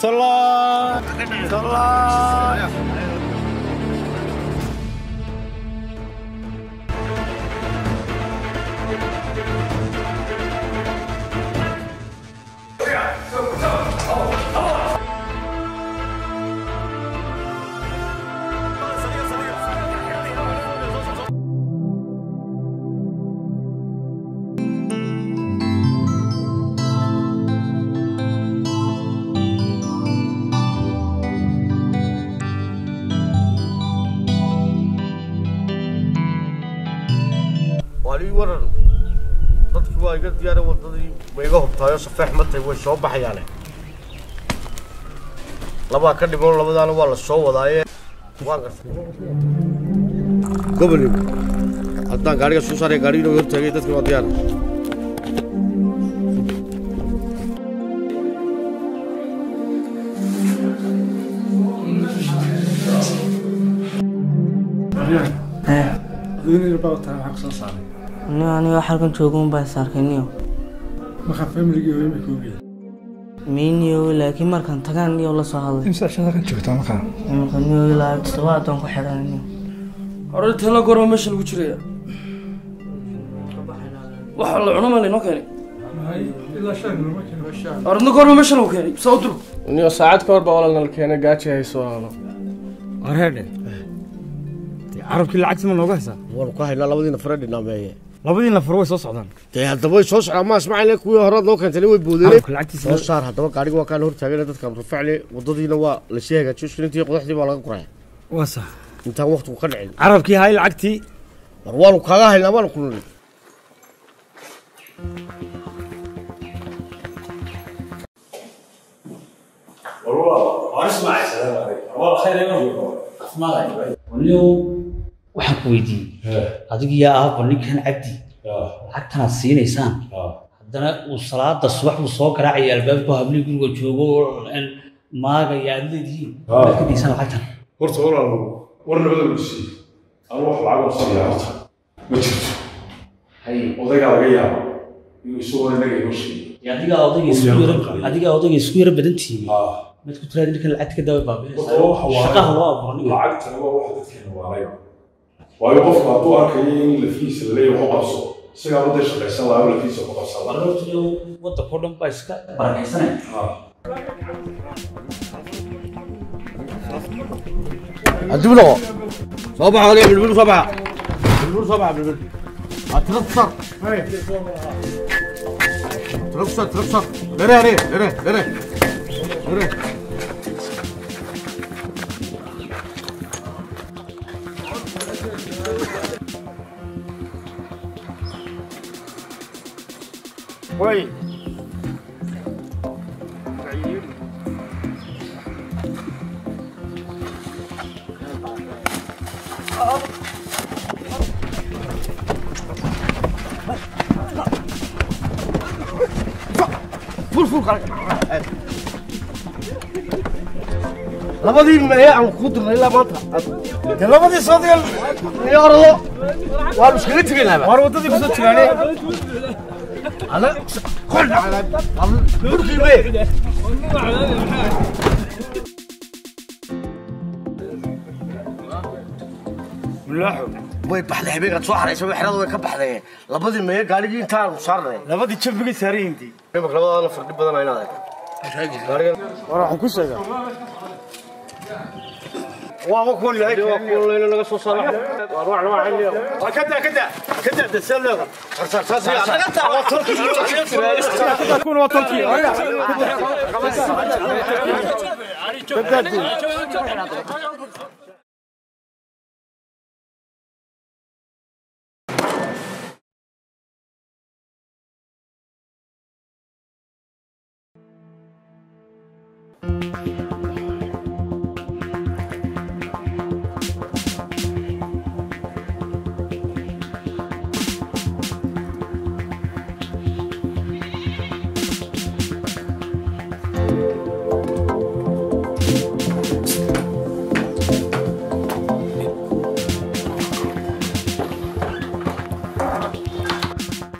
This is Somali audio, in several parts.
Salah. Salah. waalii waran dadkii waa iga diyaara wadadii ma iga hubtaayo safeex matay way soo baxayaane labaa ka dhiman labadaana waa la soo wadaaye waan gartay gobol haddaan gaariga soo saaraya gaarigii inuu hortaagay dadkii waa diyaar niyo aniga halkan joogun baa saarkay niyo markaa familigii hooyo bay koogeed miiniyo laakiin markaan tagaan niyo la soo hadlay imsa shaqakan joogtaa markaa marka niyo ilaa toddobaadaan ku xidhan niyo hore tala goorma meesha lagu jiraya waxa la cuno maa laynoo keenay ilaa shan lama keeno aradna goorma meesha lagu keenay saa u dur niyo saacad ka hor baa walaalnala keenay gaaji hayso walaalo Wareedhe. Carabkii lacagta ma nooga haysaa? waanu ka haynaa labadiina fare dhinaameeye Labadii nafar way soo socdaan. dee haddaba way soo socdaan ma ismaaciil kuwii hore noo keentay way boodeen Carabka lacagtiisa soo saar haddaba gaariga waa kaan hortaagana dadka amrufacli wadadiina waa lasii hagaajiyo shilintii qodaxdii baa laga guraya waa sax. intaan waqtigu ka dhicin Carabkii hay lacagtii war waanu kaaga haynaa waanu kulunay waxaan ku weydiiyey adiga yaa aabba ninkan cabdi lacagtanaad siinaysaan haddana uu salaada subax uu soo garaacaya albaabku hablii guriga joogo oo maagaya aad leedihiin maad ka diisaan lacagtan horta walaal war nabada la siiyey anu wax lacag oo siiya horta ma jirto odaygaa laga yaaba inuu isagoo inaga inoo sheegay Dee adigaa odayga isku yara adigaa odayga isku yara badan tihiin mad ku tiraadi ninkan lacagta ka dawa Horta waxa waaye- shaqaha loo abuuro ninka lacagtana waa waxa dadkeena waalay waayo qofku hadduu arkayo in lafihiisa la leeyahay waxu qabso isagaa wadda shaqaysan lahaa lafihiisa ku qabsada warortiyo waddanka oo dhan baa iska barakaysanaya adib noqo soo baxa waliya bilbil soo baxa bilbil soo baxa bilbil aa tira ku saar tira ku saar tira ku saar dhere dhere dhere dhere dhere way ful ful kale labadii mee aan ku dirnay ilaa maanta dee labadii soodayan iyo orado waanu iskaga tegaynaa war wadadii ku soo jiraane ana kol dhacday burkii mee mulaaxo way baxday habeenkaad soo xaraysa xerada way ka baxday labadii mee gaarigii intaanu saarnay labadii jabigay saaran yihiin imika labadaana fardhi badan ayna adag gaarigan war waxaan ku sheegaa waaba kuwan yahay waa kuwan layna laga soo saara waa ruuxna waa xilliya waa kada kada kada dasalada sarsaar saasi waa turki kuna waa tolkii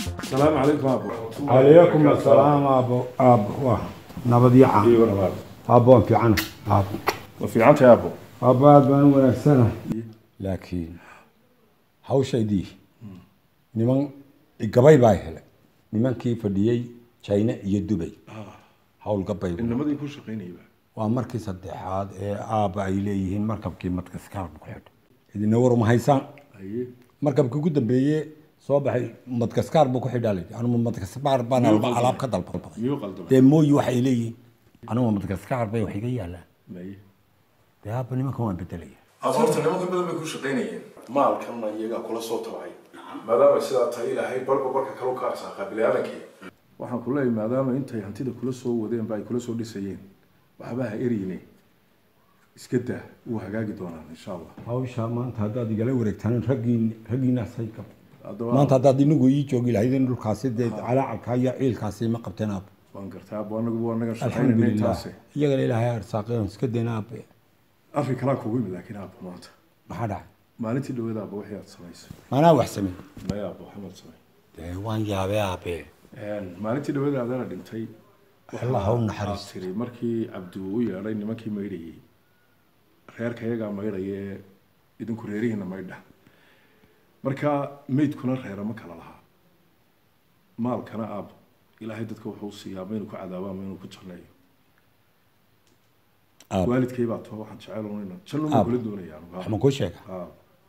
asalaamu calaykum aabo calaykum asalaam aabo aabo waa nabadyaca iyo wanaag aabbo waan fiicana aabbo waa fiicantahay aabbo aabbo aad baan u wanaagsana laakiin hawshaydii niman gabay baa helay nimankii fadhiyey china iyo dubay howlgabay inamadii ku shaqaynayba waa markii saddexaad ee aabba ay leeyihiin markabkii madgaskar ku xidho idina war ma haysaan haye markabkii ugu dambeeye soo baxay madgaskar buu ku xidhaa layidhi anuma madgaskar baan alba- alaab ka dalbaday miyuu qaldamay dee mooyi waxay leeyihiin anuma madgaskar bay wax iga yaalaan maye dee aabba nimankan waan bedelaya afarta nimanka badan bay ku shaqaynayeen maalkanna iyagaa kula soo tabacay maadaama sidaa tahay ilaahay barba barka kale u ka arsaaqaa biniaadankii waxaan ku leeyahay maadaama intay hantida kula soo wadeen ba ay kula soo dhisayeen waxba ha eriyne iska daa wuu hagaagi doonaan insha allah hawsha maanta haddaad igala wareegtaan raggiin raggiinaas hay qab haddaba maanta haddaad inagu ii joogi lahaydeen dhulkaasi dee calaacalka iyo ciilkaasi ma qabteen aabbe waan gartaa abbo anagu waa naga shaqaynayna alxamdulilah intaase iyagana ilaahay arsaaqeen iska dayna aabbe arrin kalaa kugu yimid laakiin aabbo maanta maxaa dhacay maalintii dhaweeda abbo wixii aad samaysay maanaa wax samey maya abbo waxamaad samay dee waan yaabee aabbe maalintii dhaweeda adeena dhintay Allah ha u aad naxariisto. tiri markii cabdi uu u yeedhay nimankii maydhayey reerka iyagaa maydhaya ee idinku reerihiina maydha marka meydkuna reera ma kala lahaa maalkana aab ilaahay dadka wuxuu siiyaa ma inuu ku cadaabo ama inuu ku janneeyo Aab. waalidkay baa too waxaan jecel unayna janno ma Aab. kula doonaya anugu wax ma kuu sheega aab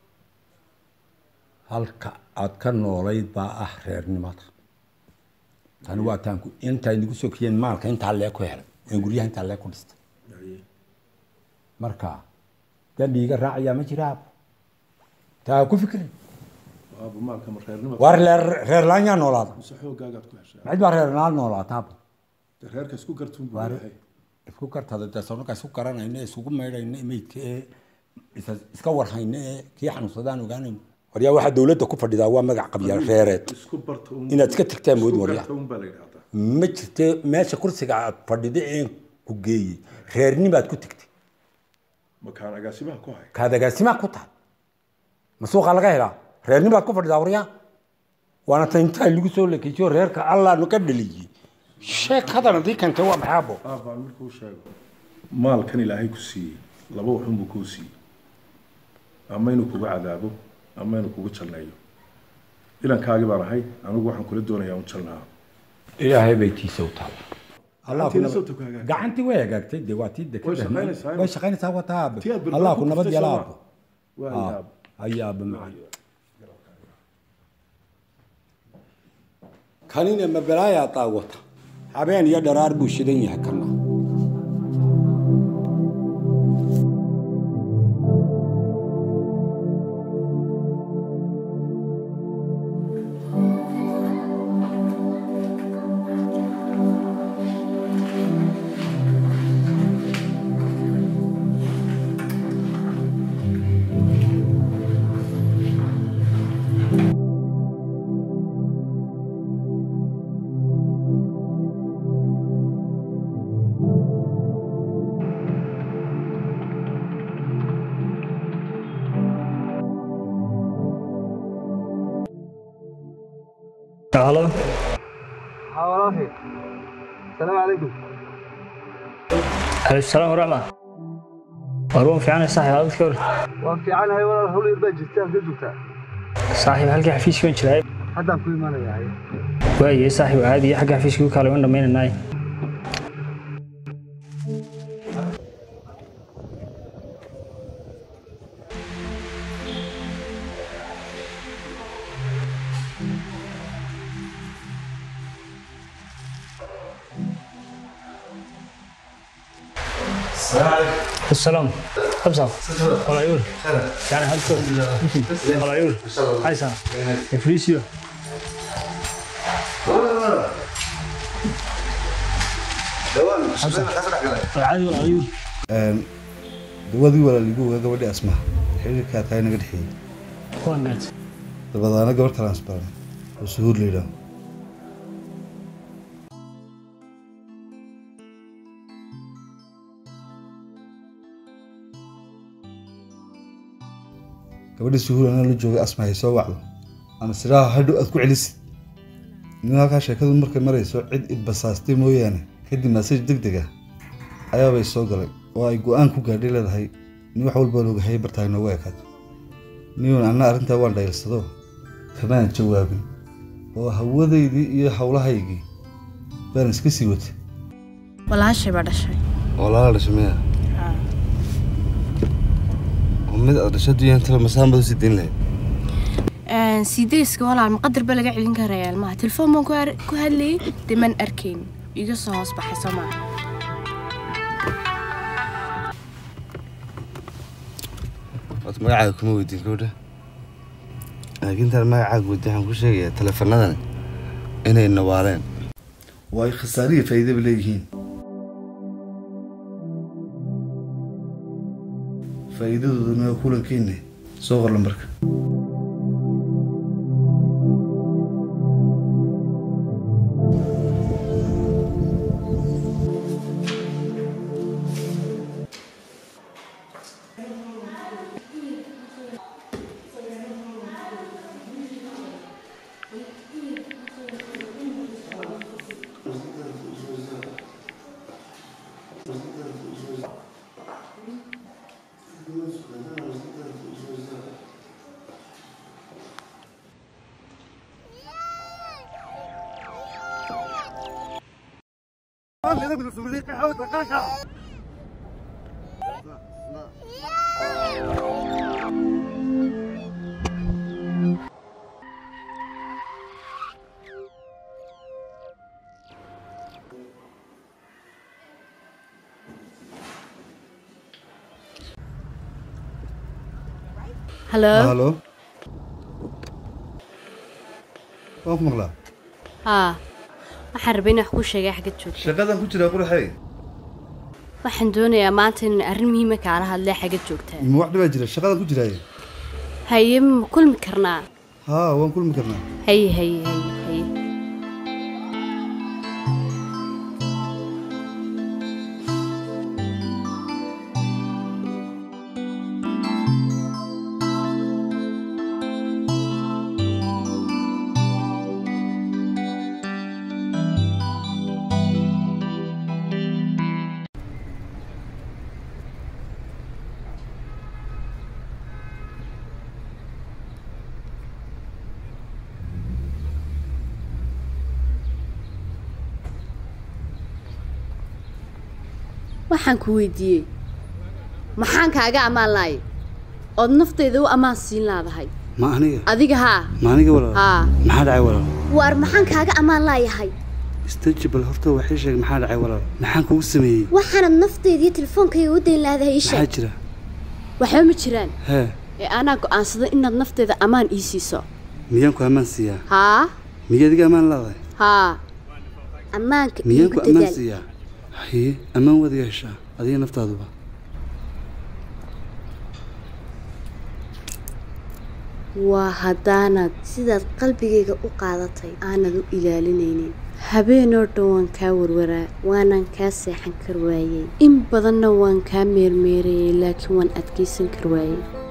halka aad ka noolayd baa ah reernimada tani waa taanku intaa idigu soo kiyeen maalka intaa lee ku helay ee guryaha intaa lee ku dhistay Haye. marka dambi iga raacayaa ma jira aabbo taa ku fikrin aab maalka ma reernima waar reer reer laan yaa noolaada mise xoogaagaad ku heshaa cid baa reer laan noolaata aabbo dee reerka isku gartuun buu Waar- yahay isku kartada dee sonaka isku garanayna ee isugu maydhayna ee meydka ee isa- iska warhayna ee kii xanuunsadaan ogaanayna waryaa waxaa dowladda ku fadhidaa waa magac qabya reereed isku barta un inaad iska tagtaan mood isku waryaa garta un baa la yidhahdaa ma jirte meesha kursiga aad fadhida een ku geeyey reernimaad ku tegtay makaan agaasimaha ku hay kaad agaasimaa ku tahay ma suuqaa laga helaa reernimaad ku fadhidaa waryaa waana ta intaa lagu soo lekejiyo reerka allaanu ka dhaliyey sheek hadan haddii kantay waa maxaabo aabaan markuu sheego maalkan ilaahay ku siiyey laba waxun buu kuu siiyey ama inuu kugu cadaabo ama inuu kugu jalneeyo ilankaagii baan ahay anigu waxaan kula doonayaa un jalnaa ilaahay bay tiisa u taala Gacantiina soo tog hagaagtay. gacantii way hagaagtay dee waa tii dekada Way shaqaynaysaa, way shaqaynaysaa waa taa aabe Tii aad barbaar allah ku ku nabad tuftay yala soo aabo waa Ah, yaab haya aaba macaan kanina ma balaayaa daawata habeen iyo dharaar buu shidan yahay kana Halo. حوالافي السلام عليكم عليكم السلام ورحمة والله في عنا صاحب هذا الكور وفي عنها ولا هول يربى جتان كجوتا صاحب هلك حفيش وين جراي حتى كل ما أنا يعني واي صاحب عادي حق حفيش كو كالو وين دمين الناي السلام خمسة ولا يقول يعني هالكور ولا يقول عايزة افريسيو عادي ولا يقول dawadii walaaligu ogaa gabadhii asmaha xiriirkaa tahay naga dhexeeyey kuwan gaad dabadaana gabar kalaan isbaranay oo suhuur la yidhaaho gabadhii suhuur anaa la joogay asma hay soo wacdo ama siraa hadhow aad ku celisid nin halkaa sheekadu markay marayso cid i basaastay mooyaane kadib masaj deg deg ah ayaabay soo galay oo ay go-aan ku gaadhay leedahay nin wax walba ogahay bartaay noogu ekaato niun anna arrintaa waan dhaylsado kamaan jawaabin oo hawadaydii iyo howlahaygii baan iska sii watay walaashay baa dhashay walaala dhashay miya oo mid aad dhashay duyaantaba masaanbad usii dayn lahayd siidayska walaal maqadar ba laga celin karaya ilmaha telefoon baan ku ar- ku hadlayay dee maan arkayn iga soo hoos baxay soo maaha horta magacaaga kuma weydiin gabadha laakiin intaan magacaaga weydiin waxaan ku sheegayaa taleefanadan inay nawaaleen oo ay khasaariya faa'iidaba leeyihiin faa'iidadooduna waa kulankeenne soo qor lambarka halo halo waan ku maqlaa haa waxaan rabay inaan wax kuu sheegay xagga joogta shaqadan ku jiraa quraxey waxaan doonayaa maanta inaan arrin muhiima kaala hadlee xagga joogtaa ma wax dhibaa jira shaqadan ku jiraaye haye ma kulmi karnaa haa waan kulmi karnaa haye haye haye haye waxaan ku weydiiyey maxaan kaaga ammaan lahay ood naftayda u ammaan siin laadahay ma aniga adiga haa ma aniga walaal haa maxaa dhacay walaal waar maxaan kaaga ammaan laayahay stajibal horta waxay sheeg maxaa dhacay walaal maxaan kugu sameeyey waxaanad naftayda iyo telefoonkayga u dayn laadahay ii maxaa sheeg jira waxba ma jiraan hee ee anaa go'aansaday inaad naftayda ammaan ii siiso miyaan ku ammaan siiyaa haa miya adiga ammaan leedahay haa ammaanka miyaan iigu ku ammaan dadaal siiyaa haye ammaan waad iga heshaa adiga naftaaduba waa haddaanad sidaad qalbigayga u qaadatay aanad u ilaalinaynin habeenoo dhan waan kaa warwaraa waanan kaa seexan kar waayey in badanna waan kaa meermeerayay laakiin waan adkaysan kar waayey